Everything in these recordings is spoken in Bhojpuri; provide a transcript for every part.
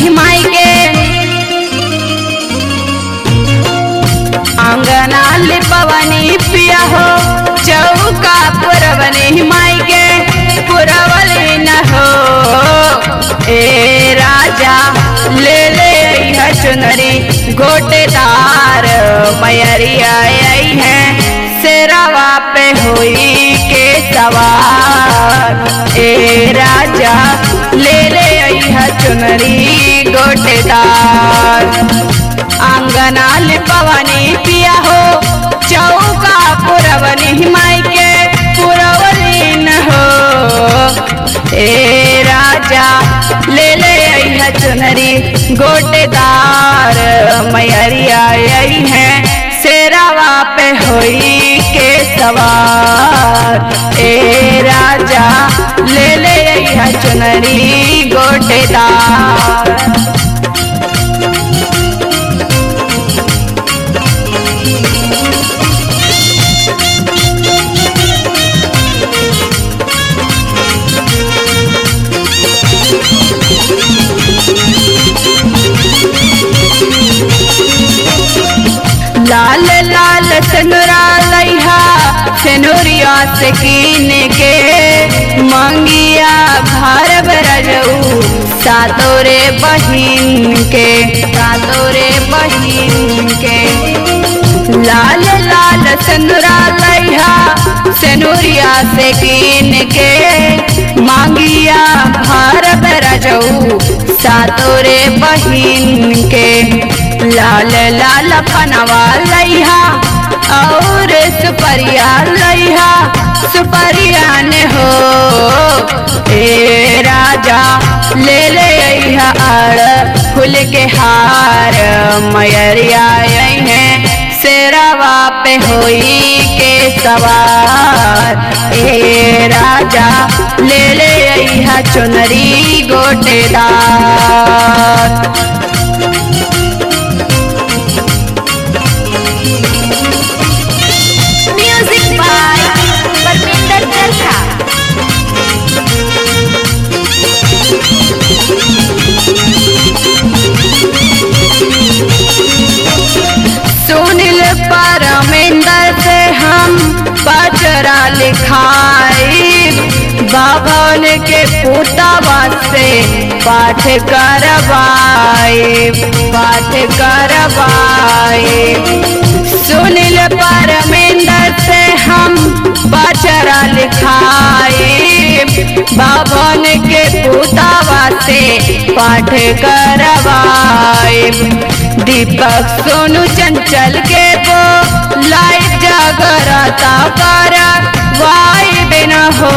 पुरवनी माई के आंगना लिपवनी पिया हो चौका पुरवनी माई के पुरवली न हो ए राजा ले ले अइहा चुनरी गोटेदार मैरिया आई है सेरावा पे हुई के सवार ए राजा ले ले अइहा चुनरी गोटेदार आंगना लिपवनी पिया हो चौका पुरवनी माई के पुरवली न हो ए राजा ले ले अइहा चुनरी गोटेदार मैरिया आई है सेरावा पे होई के सवार ए राजा ले ले अइहा चुनरी गोटेदार लाल लाल सनुरा लैहा सेनुरिया से कीन के मंगिया घर बरजऊ सातोरे बहिन के सातोरे बहिन के लाल लाल सनुरा लैहा सेनुरिया से कीन के मांगिया घर बरजऊ सातोरे बहिन के लाल लाल पनवा लैहा और सुपरिया लैहा सुपरिया ने हो ए राजा ले ले अइहा आड़ फूल के हार मयरिया आई है सेरावा पे होई के सवार ए राजा ले ले अइहा चुनरी गोटेदार म्यूजिक बाय परमिंदर चरखा सुनील परमेंदर से हम बजरा लिखाई बाभन के पुतवा से पाठ करवाए पाठ करवाए सुनील परमेंदर से हम बजरा लिखाई बाभन के पुतवा से पाठ करवाए दीपक सोनू चंचल के वो लाइव जागरता कर वाई बिन हो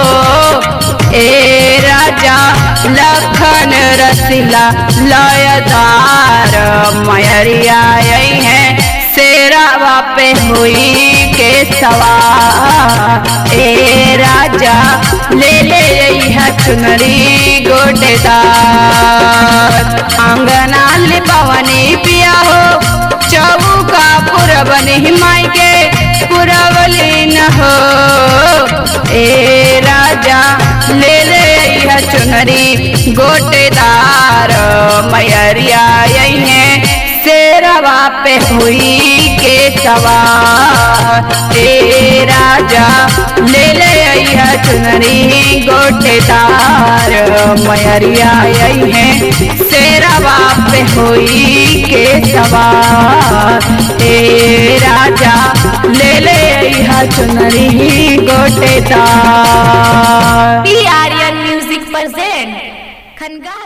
ए राजा लखन रसिला लयदार मयरिया आई है सेरावा पे हुई के सवार ए राजा ले ले अइहा चुनरी गोटेदार आंगना लिपवनी पिया हो चौका पुरबनी माई के पुरवली न हो ए राजा ले ले अइहा चुनरी गोटेदार मैरिया आई है सेरवा पे हुई के सवार ए राजा ले ले अइहा चुनरी गोटेदार मैरिया आई है सेरवा पे हुई के सवार ए राजा ले ले अइहा चुनरी गोटेदार पी आर्यन म्यूजिक प्रेजेंट खनगा